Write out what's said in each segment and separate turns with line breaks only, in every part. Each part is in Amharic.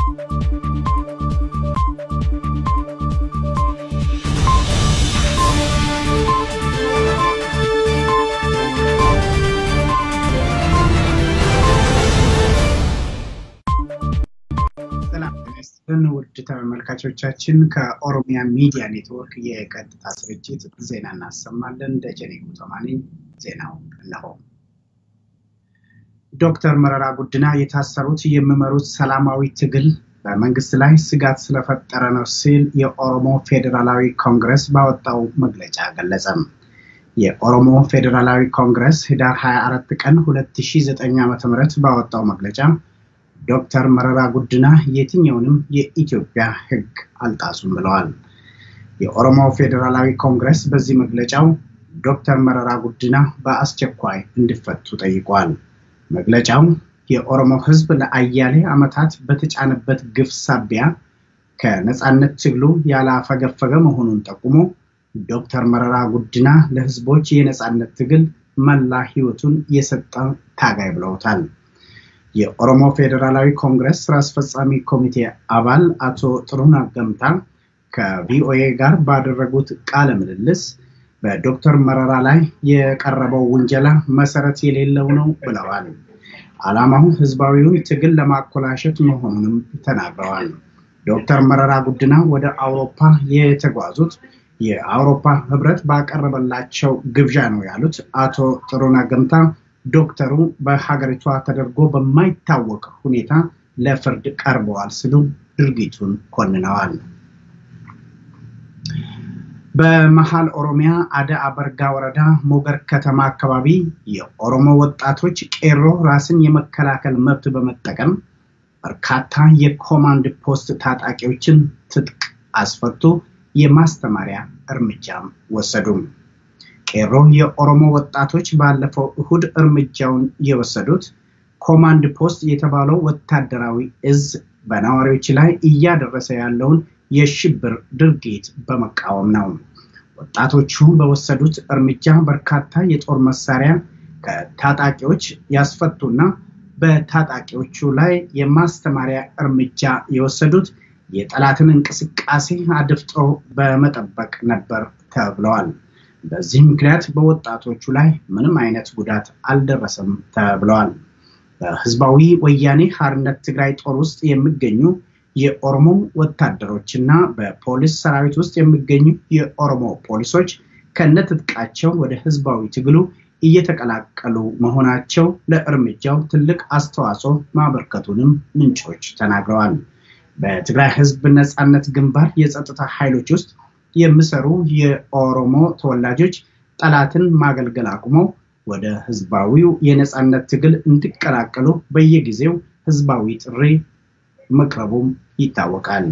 ውድ ተመልካቾቻችን ከኦሮሚያ ሚዲያ ኔትወርክ የቀጥታ ስርጭት ዜና እናሰማለን። ደጀኔ ጉተማ ነኝ። ዜናው እነሆ። ዶክተር መረራ ጉዲና የታሰሩት የሚመሩት ሰላማዊ ትግል በመንግስት ላይ ስጋት ስለፈጠረ ነው ሲል የኦሮሞ ፌዴራላዊ ኮንግረስ ባወጣው መግለጫ ገለጸም። የኦሮሞ ፌዴራላዊ ኮንግረስ ህዳር 24 ቀን 2009 ዓ.ም ባወጣው መግለጫ ዶክተር መረራ ጉዲና የትኛውንም የኢትዮጵያ ህግ አልጣሱም ብለዋል። የኦሮሞ ፌዴራላዊ ኮንግረስ በዚህ መግለጫው ዶክተር መረራ ጉዲና በአስቸኳይ እንዲፈቱ ጠይቋል። መግለጫው የኦሮሞ ህዝብ ለአያሌ ዓመታት በተጫነበት ግፍ ሳቢያ ከነፃነት ትግሉ ያላፈገፈገ መሆኑን ጠቁሞ ዶክተር መረራ ጉዲና ለህዝቦች የነፃነት ትግል መላ ህይወቱን የሰጠ ታጋይ ብለውታል። የኦሮሞ ፌዴራላዊ ኮንግረስ ስራ አስፈጻሚ ኮሚቴ አባል አቶ ጥሩነህ ገምታ ከቪኦኤ ጋር ባደረጉት ቃለ ምልልስ በዶክተር መረራ ላይ የቀረበው ውንጀላ መሰረት የሌለው ነው ብለዋል። ዓላማው ህዝባዊውን ትግል ለማኮላሸት መሆኑንም ተናግረዋል። ዶክተር መረራ ጉዲና ወደ አውሮፓ የተጓዙት የአውሮፓ ህብረት ባቀረበላቸው ግብዣ ነው ያሉት አቶ ጥሩነህ ገምታ ዶክተሩ በሀገሪቷ ተደርጎ በማይታወቅ ሁኔታ ለፍርድ ቀርበዋል ሲሉ ድርጊቱን ኮንነዋል። በመሀል ኦሮሚያ አደ አበርጋ ወረዳ ሞገር ከተማ አካባቢ የኦሮሞ ወጣቶች ቄሮ ራስን የመከላከል መብት በመጠቀም በርካታ የኮማንድ ፖስት ታጣቂዎችን ትጥቅ አስፈቱ፣ የማስተማሪያ እርምጃም ወሰዱም። ቄሮ የኦሮሞ ወጣቶች ባለፈው እሁድ እርምጃውን የወሰዱት ኮማንድ ፖስት የተባለው ወታደራዊ እዝ በነዋሪዎች ላይ እያደረሰ ያለውን የሽብር ድርጊት በመቃወም ነው። ወጣቶቹ በወሰዱት እርምጃ በርካታ የጦር መሳሪያ ከታጣቂዎች ያስፈቱና በታጣቂዎቹ ላይ የማስተማሪያ እርምጃ የወሰዱት የጠላትን እንቅስቃሴ አድፍጦ በመጠበቅ ነበር ተብለዋል። በዚህ ምክንያት በወጣቶቹ ላይ ምንም አይነት ጉዳት አልደረሰም ተብለዋል። በህዝባዊ ወያኔ ሓርነት ትግራይ ጦር ውስጥ የሚገኙ የኦሮሞ ወታደሮች እና በፖሊስ ሰራዊት ውስጥ የሚገኙ የኦሮሞ ፖሊሶች ከነትጥቃቸው ወደ ህዝባዊ ትግሉ እየተቀላቀሉ መሆናቸው ለእርምጃው ትልቅ አስተዋጽኦ ማበርከቱንም ምንጮች ተናግረዋል። በትግራይ ህዝብ ነፃነት ግንባር የጸጥታ ኃይሎች ውስጥ የሚሰሩ የኦሮሞ ተወላጆች ጠላትን ማገልገል አቁመው ወደ ህዝባዊው የነፃነት ትግል እንዲቀላቀሉ በየጊዜው ህዝባዊ ጥሪ መቅረቡም ይታወቃል።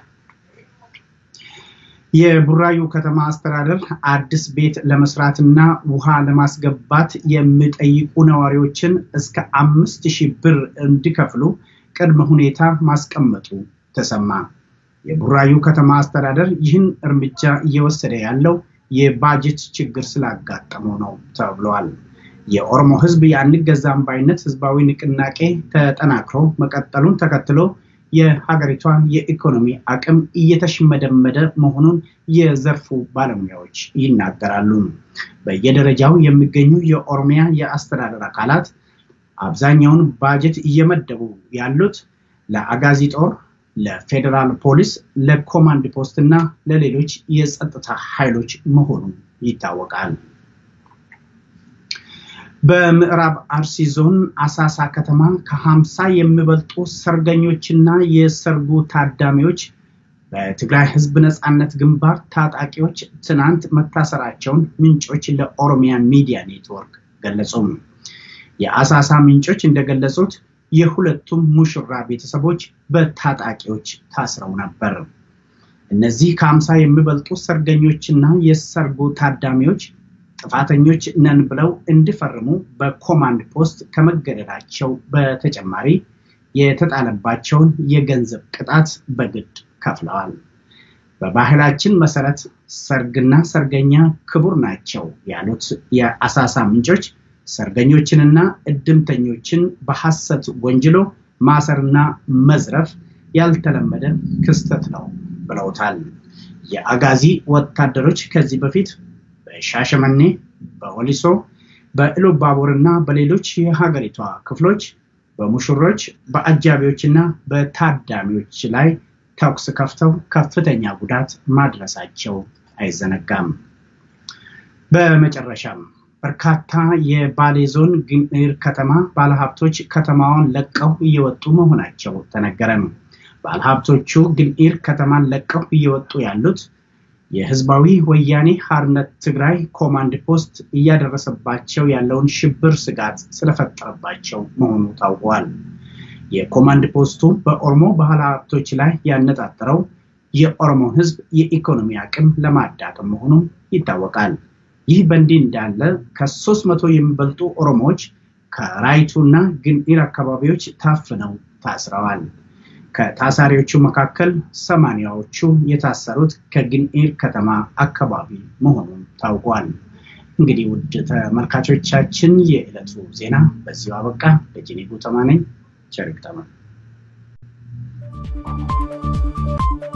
የቡራዩ ከተማ አስተዳደር አዲስ ቤት ለመስራትና ውሃ ለማስገባት የሚጠይቁ ነዋሪዎችን እስከ አምስት ሺህ ብር እንዲከፍሉ ቅድመ ሁኔታ ማስቀመጡ ተሰማ። የቡራዩ ከተማ አስተዳደር ይህን እርምጃ እየወሰደ ያለው የባጀት ችግር ስላጋጠመው ነው ተብለዋል። የኦሮሞ ህዝብ የአንገዛም ባይነት ህዝባዊ ንቅናቄ ተጠናክሮ መቀጠሉን ተከትሎ የሀገሪቷን የኢኮኖሚ አቅም እየተሽመደመደ መሆኑን የዘርፉ ባለሙያዎች ይናገራሉ። በየደረጃው የሚገኙ የኦሮሚያ የአስተዳደር አካላት አብዛኛውን ባጀት እየመደቡ ያሉት ለአጋዚ ጦር፣ ለፌዴራል ፖሊስ፣ ለኮማንድ ፖስት እና ለሌሎች የጸጥታ ኃይሎች መሆኑ ይታወቃል። በምዕራብ አርሲ ዞን አሳሳ ከተማ ከሀምሳ የሚበልጡ ሰርገኞችና የሰርጉ ታዳሚዎች በትግራይ ህዝብ ነፃነት ግንባር ታጣቂዎች ትናንት መታሰራቸውን ምንጮች ለኦሮሚያ ሚዲያ ኔትወርክ ገለጹም። የአሳሳ ምንጮች እንደገለጹት የሁለቱም ሙሽራ ቤተሰቦች በታጣቂዎች ታስረው ነበር። እነዚህ ከሀምሳ የሚበልጡ ሰርገኞችና የሰርጉ ታዳሚዎች ጥፋተኞች ነን ብለው እንዲፈርሙ በኮማንድ ፖስት ከመገደዳቸው በተጨማሪ የተጣለባቸውን የገንዘብ ቅጣት በግድ ከፍለዋል። በባህላችን መሰረት ሰርግና ሰርገኛ ክቡር ናቸው ያሉት የአሳሳ ምንጮች ሰርገኞችንና እድምተኞችን በሐሰት ወንጅሎ ማሰርና መዝረፍ ያልተለመደ ክስተት ነው ብለውታል። የአጋዚ ወታደሮች ከዚህ በፊት በሻሸመኔ፣ በወሊሶ፣ በኢሉባቡር እና በሌሎች የሀገሪቷ ክፍሎች በሙሽሮች በአጃቢዎች እና በታዳሚዎች ላይ ተኩስ ከፍተው ከፍተኛ ጉዳት ማድረሳቸው አይዘነጋም። በመጨረሻም በርካታ የባሌ ዞን ግንር ከተማ ባለሀብቶች ከተማዋን ለቀው እየወጡ መሆናቸው ተነገረም። ባለሀብቶቹ ግንኢር ከተማን ለቀው እየወጡ ያሉት የህዝባዊ ወያኔ ሓርነት ትግራይ ኮማንድ ፖስት እያደረሰባቸው ያለውን ሽብር ስጋት ስለፈጠረባቸው መሆኑ ታውቋል። የኮማንድ ፖስቱ በኦሮሞ ባለሀብቶች ላይ ያነጣጠረው የኦሮሞ ህዝብ የኢኮኖሚ አቅም ለማዳከም መሆኑ ይታወቃል። ይህ በእንዲህ እንዳለ ከሶስት መቶ የሚበልጡ ኦሮሞዎች ከራይቱና ግንኢር አካባቢዎች ታፍነው ታስረዋል። ከታሳሪዎቹ መካከል ሰማንያዎቹ የታሰሩት ከግንኢር ከተማ አካባቢ መሆኑን ታውቋል። እንግዲህ ውድ ተመልካቾቻችን የዕለቱ ዜና በዚሁ አበቃ። ደጀኔ ጉተማ ነኝ። ቸር ይግጠመን።